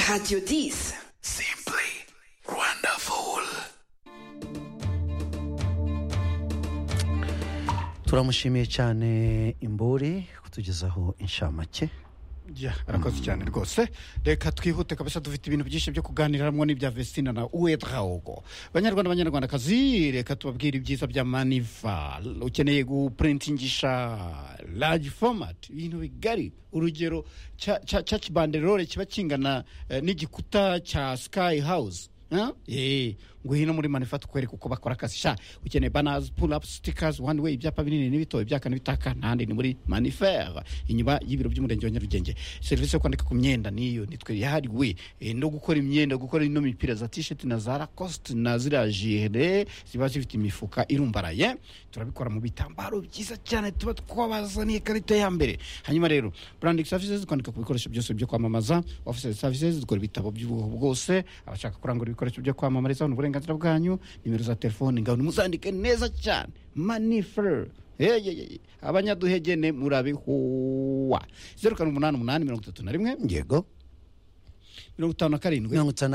Radio Dis. Simply wonderful. turamushimiye cyane imburi kutugezaho inshamake Ya, arakoze cyane rwose reka twihute kabisa dufite ibintu byinshi byo kuganiriramo n'ibya vestina na uedraogo banyarwanda banyarwandakazi reka tubabwire ibyiza bya maniva ukeneye guprintingisha large format ibintu bigari urugero cya- cya cya kibanderore kiba kingana eh, n'igikuta cya sky house Huh? Eh, ngwino muri manifat kwereka uko bakora akazi sha ukeneye banners pull up stickers one way ibyapa binini n'ibito ibyakane bitaka n'ahandi ni muri manifer inyuma y'ibiro by'umurenge wa nyarugenge serivisi yo kwandika ku myenda niyo nitwe yahariwe eh, no gukora imyenda gukora ino mipira za t-shirt na za lacoste na ziriya jire ziba zifite imifuka irumbaraye turabikora mu bitambaro byiza cyane tuba twabazaniye ikarita ya mbere hanyuma rero branding services kwandika ku bikoresho byose byo kwamamaza office services dukora ibitabo by'ubwoko bwose abashaka kurangura ibikoresho byo kwamamariza ni uburenganzira bwanyu nimero za telefone ngaho nimuzandike neza cyane manifer Eyeyeye, abanyaduhegene murabihuwa zeru karindwi umunani umunani mirongo itatu na rimwe yego mirongo itanu na karindwi mirongo itanu na